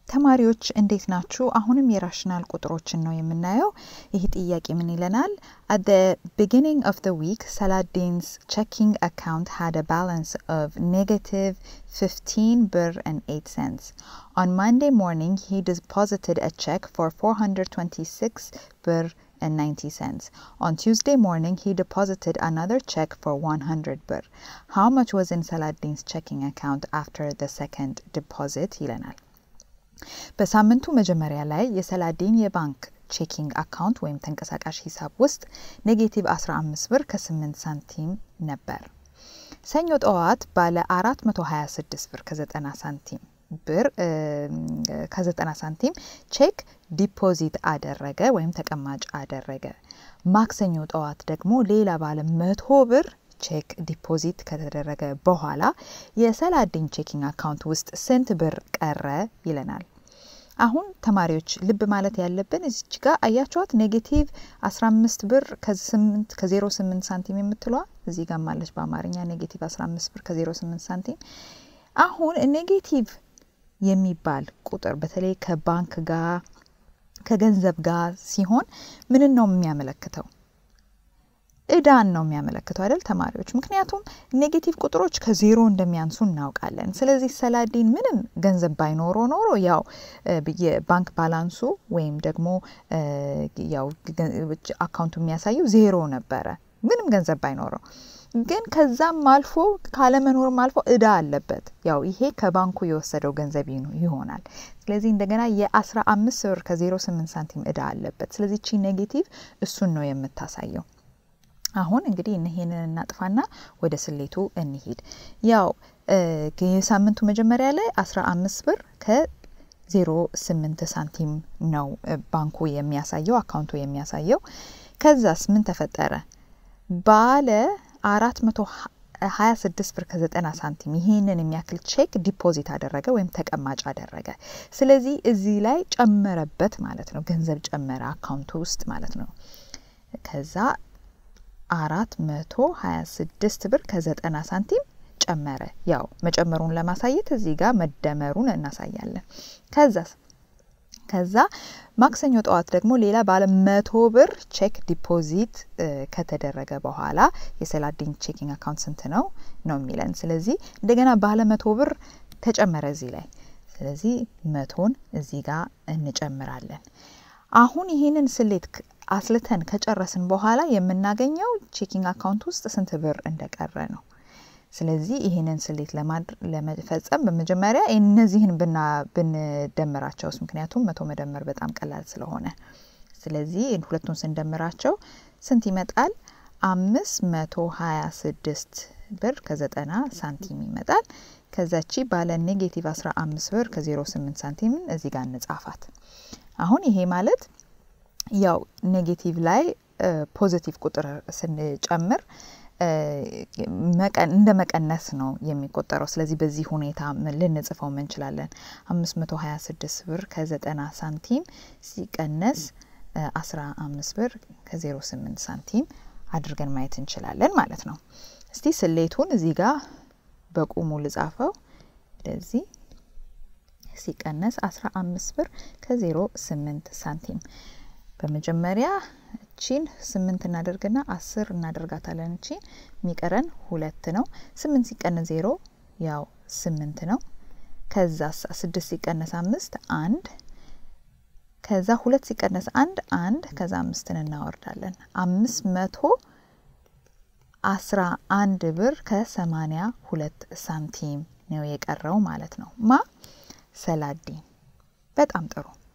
ተማሪዎች እንዴት ናችሁ? አሁንም የራሽናል ቁጥሮችን ነው የምናየው። ይህ ጥያቄ ምን ይለናል? At the beginning of the week, Saladin's checking account had a balance of negative 15 birr and 8 cents. On Monday morning, he deposited a check for 426 birr and 90 cents. On Tuesday morning, he deposited another check for 100 birr. How much was in Saladin's checking account after the second deposit? ይለናል። በሳምንቱ መጀመሪያ ላይ የሰላዲን የባንክ ቼኪንግ አካውንት ወይም ተንቀሳቃሽ ሂሳብ ውስጥ ኔጌቲቭ 15 ብር ከ8 ሳንቲም ነበር። ሰኞ ጠዋት ባለ 426 ብር ከ90 ሳንቲም ብር ከ90 ሳንቲም ቼክ ዲፖዚት አደረገ ወይም ተቀማጭ አደረገ። ማክሰኞ ጠዋት ደግሞ ሌላ ባለ መቶ ብር ቼክ ዲፖዚት ከተደረገ በኋላ የሰላዲን ቼኪንግ አካውንት ውስጥ ስንት ብር ቀረ ይለናል። አሁን ተማሪዎች ልብ ማለት ያለብን እዚች ጋር አያችኋት ኔጌቲቭ 15 ብር ከ08 ሳንቲም የምትለዋ እዚህ ጋር ማለች በአማርኛ ኔጌቲቭ 15 ብር ከ08 ሳንቲም። አሁን ኔጌቲቭ የሚባል ቁጥር በተለይ ከባንክ ጋር ከገንዘብ ጋር ሲሆን ምንን ነው የሚያመለክተው? እዳን ነው የሚያመለክተው አይደል ተማሪዎች? ምክንያቱም ኔጌቲቭ ቁጥሮች ከዜሮ እንደሚያንሱ እናውቃለን። ስለዚህ ሰላዲን ምንም ገንዘብ ባይኖሮ ኖሮ ያው የባንክ ባላንሱ ወይም ደግሞ ያው አካውንቱ የሚያሳየው ዜሮ ነበረ ምንም ገንዘብ ባይኖረው ግን ከዛም አልፎ ካለመኖርም አልፎ እዳ አለበት። ያው ይሄ ከባንኩ የወሰደው ገንዘብ ይሆናል። ስለዚህ እንደገና የአስራ አምስት ብር ከዜሮ ስምንት ሳንቲም እዳ አለበት። ስለዚህ ቺ ኔጌቲቭ እሱን ነው የምታሳየው። አሁን እንግዲህ ይሄንን እናጥፋና ወደ ስሌቱ እንሂድ። ያው የሳምንቱ መጀመሪያ ላይ አስራ አምስት ብር ከዜሮ ስምንት ሳንቲም ነው ባንኩ የሚያሳየው አካውንቱ የሚያሳየው። ከዛስ ምን ተፈጠረ? ባለ አራት መቶ ሀያ ስድስት ብር ከዘጠና ሳንቲም ይህንን የሚያክል ቼክ ዲፖዚት አደረገ ወይም ተቀማጭ አደረገ። ስለዚህ እዚህ ላይ ጨመረበት ማለት ነው። ገንዘብ ጨመረ አካውንቱ ውስጥ ማለት ነው። ከዛ አራት መቶ ሀያ ስድስት ብር ከዘጠና ሳንቲም ጨመረ። ያው መጨመሩን ለማሳየት እዚህ ጋር መደመሩን እናሳያለን። ከዛ ከዛ ማክሰኞ ጠዋት ደግሞ ሌላ ባለ መቶ ብር ቼክ ዲፖዚት ከተደረገ በኋላ የሰላዲን ቼኪንግ አካውንት ስንት ነው ነው የሚለን። ስለዚህ እንደገና ባለ መቶ ብር ተጨመረ እዚህ ላይ። ስለዚህ መቶን እዚህ ጋር እንጨምራለን። አሁን ይህንን ስሌት አስልተን ከጨረስን በኋላ የምናገኘው ቼኪንግ አካውንት ውስጥ ስንት ብር እንደቀረ ነው። ስለዚህ ይህንን ስሌት ለመፈጸም በመጀመሪያ እነዚህን ብንደምራቸውስ፣ ምክንያቱም መቶ መደመር በጣም ቀላል ስለሆነ፣ ስለዚህ ሁለቱን ስንደምራቸው ስንት ይመጣል? አምስት መቶ ሀያ ስድስት ብር ከዘጠና ሳንቲም ይመጣል። ከዛቺ ባለ ኔጌቲቭ አስራ አምስት ብር ከዜሮ ስምንት ሳንቲምን እዚህ ጋር እንጻፋት። አሁን ይሄ ማለት ያው ኔጌቲቭ ላይ ፖዚቲቭ ቁጥር ስንጨምር እንደ መቀነስ ነው የሚቆጠረው። ስለዚህ በዚህ ሁኔታ ልንጽፈው እንችላለን። አምስት መቶ ሀያ ስድስት ብር ከዘጠና ሳንቲም ሲቀነስ አስራ አምስት ብር ከዜሮ ስምንት ሳንቲም አድርገን ማየት እንችላለን ማለት ነው። እስቲ ስሌቱን እዚህ ጋር በቁሙ ልጻፈው። እንደዚህ ሲቀነስ አስራ አምስት ብር ከዜሮ ስምንት ሳንቲም በመጀመሪያ እቺን ስምንት እናደርግና አስር እናደርጋታለን። እቺን የሚቀረን ሁለት ነው። ስምንት ሲቀነስ ዜሮ ያው ስምንት ነው። ከዛ ስድስት ሲቀነስ አምስት አንድ ከዛ ሁለት ሲቀነስ አንድ አንድ ከዛ አምስትን እናወርዳለን። አምስት መቶ አስራ አንድ ብር ከሰማኒያ ሁለት ሳንቲም ነው የቀረው ማለት ነው። ማ ሰላዲን። በጣም ጥሩ